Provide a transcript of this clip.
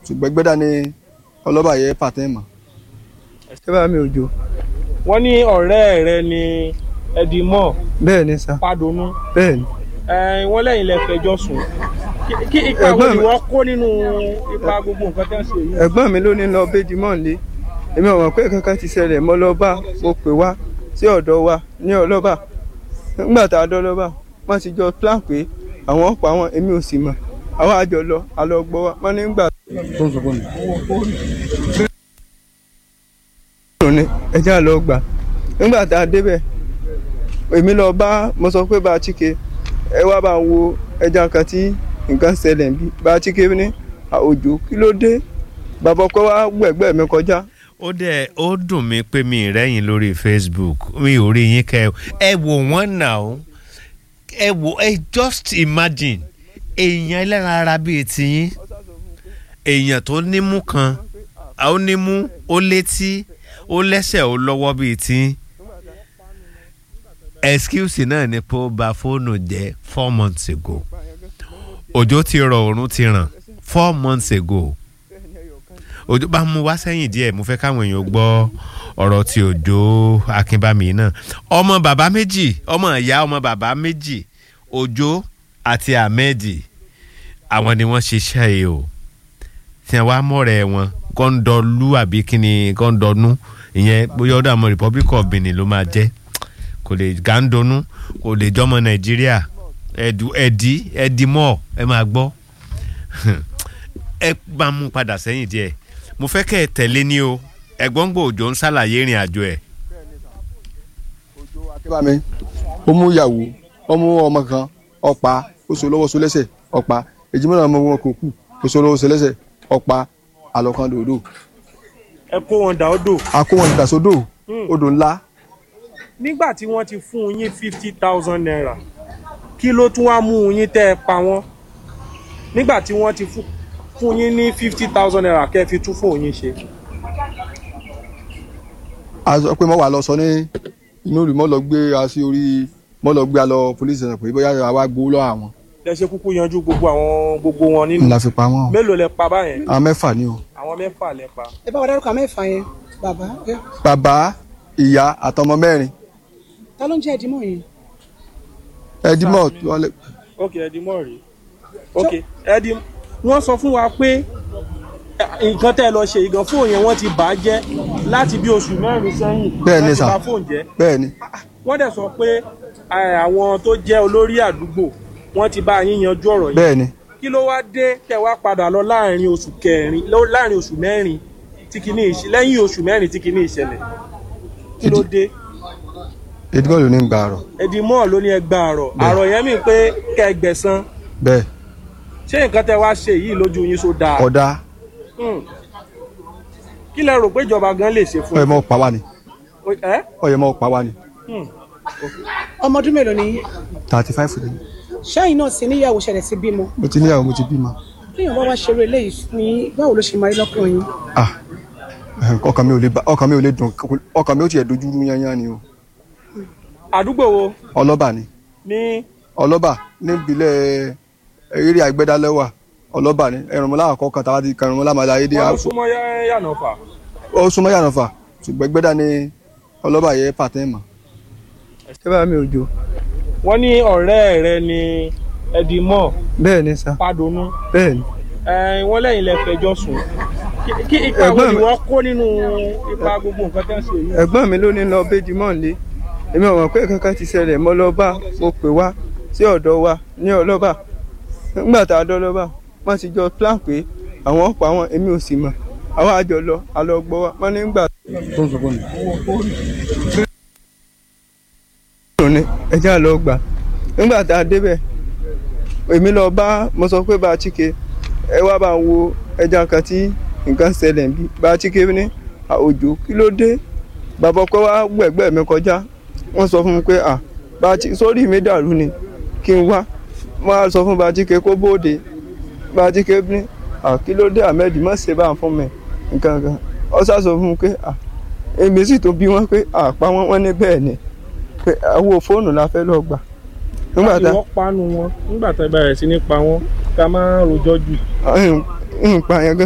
ṣùgbọ́n gbẹ́dá ni ọlọ́ba yẹ pàtẹ́ mọ́. ẹ bá mi òjò wọ́n ní ọ̀rẹ́ rẹ ni ẹdìmọ́ bẹ́ẹ̀ ni sà padùnú bẹ́ẹ̀ ni wọ́n lẹ́yìn lẹ fẹjọ́ sùn Kí- kí ipa wo Ẹ̀gbọ́n ni mi- wọ́n kó nínú ipa gbogbo nǹkan tẹ́ ń ṣe yìí. ẹ̀gbọ́n mi ló ní lọ béjì mọ́ lé èmi ò mọ̀ pé kankan ti ṣẹlẹ̀ mọ́ lọ bá mo pè wá sí ọ̀dọ̀ wa ní ọlọ́ba nígbà tá a dọ́ lọ́ba wọ́n ti jọ plan pé àwọn pa wọn èmi ò sì mọ̀ àwọn àjọ lọ àlọ́ gbọ́ wa wọ́n ní gbà. ní ẹjẹ́ àlọ́ gbà nígbà tá a débẹ̀ èmi lọ bá mo sọ pé bá a chike ẹ wá bá ń wo ẹja kan tí nǹkan ṣẹlẹ̀ ń bí bá a chike ní àwòjò kí ló dé bàbá ọkọ wa gbẹ̀gbẹ́ mi kọjá ó dẹ̀ ó dùn mí pé mi ì rẹ́yìn lórí facebook mi ò rí yín kẹ́ ẹ wò wọ́n nà ó ẹ wò ẹ just imagine èèyàn ẹlẹ́ran ara bíi tiyín èèyàn tó nímú kan ó nímú ó létí ó lẹ́sẹ̀ ó lọ́wọ́ bíi tiyín excuse náà ni pé ó ba fóònù jẹ́ four months ago òjò ti rọ òórùn ti ràn four months ago òjò bá mú wá sẹ́yìn díẹ̀ mo fẹ́ káwọn èèyàn gbọ́ ọ̀rọ̀ ti òjò akínbámi náà ọmọ bàbá méjì ọmọ ìyá ọmọ bàbá méjì òjò àti ahmed àwọn ni wọ́n ṣiṣẹ́ yìí o tí wọ́n wá mọ̀rẹ́ wọn gọ́ńdọ̀lú àbí kíni gọ́ńdọ̀nú ìyẹn bóyá ọ̀dọ̀ àwọn republic of benin ló máa jẹ́ kò lè gàǹdọ̀nú kò lè jọmọ nàìjíríà ẹ̀dù ẹ̀dí ẹ̀dí mọ́ ẹ máa gbọ́ ẹ bá mú padà sẹ́yìn díẹ̀ mo fẹ́ kẹ́ ẹ tẹ̀lé ní o ẹ̀gbọ́n gbọ́ òjò ń ṣàlàyé ìrìn àjò ẹ̀. akébámi ó mú ìyàwó ó mú ọmọ kan ọ̀pá ó so lọ́wọ́ so lẹ́sẹ̀ ọ̀pá èjìmọ́ náà ọmọ wọn kò kù ó so lọ́wọ́ so lẹ́sẹ̀ ọ̀pá àlọ́kan dòdò ẹ kó wọn dà ó dò. a kó wọn ìdàsódò odò ńlá nígbà tí wọ́n ti fún yín fifty thousand naira kí ló tún wá mú yín tẹ́ ẹ pa wọ́n nígbà tí wọ́n ti fún fún yín ní fifty thousand naira kẹ́ ẹ fi tún fún yín ṣe. a sọ pé mo wà lọ sọ ní inú ìlú mo lọ gbé a sí orí mo lọ gbé a lọ police station pé bóyá àwa gbowó lọ́wọ́ àwọn lẹ ṣe kúkú yanjú gbogbo àwọn gbogbo wọn nínú ńlá fi pa wọn mélòó lẹ pa báyẹn àwọn mẹ́fà ni o àwọn mẹ́fà lẹ pa. ẹ bá wa dárúkọ mẹ́fà yẹn bàbá ẹ bàbá ìyá àtọmọ mẹ́rin ta ló ń jẹ́ ìdímọ̀ yẹn ẹdímọ̀ tí wọ́n lè ok ẹdí mọ̀ rí ok ẹdí wọ́n sọ fún wa pé eh, nǹkan tẹ́ ẹ lọ ṣe ìgàn fóònù yẹn wọ́n ti bà á jẹ́ láti bí oṣù mẹ́rin sẹ́yìn Bẹ́ẹ̀ ni wọ́n ti sà. bà fóònù jẹ́ bẹ́ẹ̀ ni wọ́n dẹ̀ sọ pé eh, àwọn tó jẹ́ olórí àdúgbò wọ́n ti bá yín yanjú ọ̀rọ̀ yìí bẹ́ẹ̀ ni kí ló wá dé tẹ́ wá padà lọ láàrin oṣù kẹrin lọ- láàrin oṣù mẹ́rin tí kìíní ìṣ- lẹ́yìn oṣù mẹ́rin tí kìíní ìṣẹ̀lẹ̀ kí ló dé ẹdímọ̀ ló ní gbà rọ̀ ẹdí mọ́ ló ní ẹgbà àrọ̀ àrọ̀ yẹn mi pé kẹgbẹ̀sán bẹ́ẹ̀ ṣé nǹkan tẹ́ wá ṣe yìí lójú yín so dáa ọ̀dà Hmm. kí lẹ rò pé ìjọba gan lè ṣe fún ọ̀yẹ̀ mọ́ pa wá ni yín ẹ ọ̀yẹ̀ mọ́ pa wá ni Hmm. ọmọ ọdún mélòó ni yín? thirty five ni ṣẹ́yìn náà sì níyàwó ṣẹlẹ̀ sí bímọ mo ti níyàwó mo ti bímọ téèyàn bá wá ṣeré eléyìí ní báwo ló ṣe máa rí lọ́kàn yín ah ọkàn mi ò lè ba ọkàn mi ò lè dùn ọkàn mi ò tiẹ̀ dojú rú yányán ni o àdúgbò wo ọlọ́ba ni ní ọlọ́ba níbilẹ̀ eré àgbẹ̀dálẹ́wà ọlọ́ba ni ẹ̀rùnmọ́lá àkọ́kọ́ tàwa ti kẹrùnmọ́lá máa láyé dé wọn ló àpò súnmọ́ yá- yànnàfà ó súnmọ́ yànnàfà ṣùgbọ́n gbẹ́dá ni ọlọ́ba yẹ pàtẹ́ mọ́ ẹ bá mi òjò wọ́n ní ọ̀rẹ́ rẹ ni ẹdìmọ́ bẹ́ẹ̀ ni sà padùnú bẹ́ẹ̀ ni wọ́n lẹ́yìn lẹ fẹjọ́ sùn Kí- kí ipa wo Ẹ̀gbọ́n ni mi- wọ́n kó nínú ipa gbogbo nǹkan tẹ́ ń ṣe yìí. ẹ̀gbọ́n mi ló ní lọ béjì mọ́ lé èmi ò mọ̀ pé kankan ti ṣẹlẹ̀ mọ́ lọ bá mo pè wá sí ọ̀dọ̀ wa ní ọlọ́ba nígbà tá a dọ́ lọ́ba wọ́n ti jọ plan pé àwọn pa wọn èmi ò sì mọ̀ àwọn àjọ lọ àlọ́ gbọ́ wa wọ́n ní gbà. ní ẹjẹ́ àlọ́ gbà nígbà tá a débẹ̀ èmi lọ bá mo sọ pé bá a chike ẹ wá bá ń wo ẹja kan tí nǹkan ṣẹlẹ̀ ń bí bá a chike ní àwòjò kí ló dé bàbá ọkọ wa gbẹ̀gbẹ́ mi kọjá wọ́n sọ fún mi pé à bá a chi sórí mi dàrú ni kí n wá wọ́n á sọ fún bá a chike kó bóde bá a chike ní à kí ló dé ahmed má ṣe bá ń fún mi nǹkan kan ọ sá sọ fún mi pé à èmi sì tó bí wọn pé àpá wọn wọn ní bẹ́ẹ̀ ni pé àwo fóònù la fẹ́ lọ gbà nígbà láti tá wọ́n panu wọn nígbà tá a bẹ̀rẹ̀ sí ní pa wọ́n ká má rojọ́ jù. nǹkan yẹn gan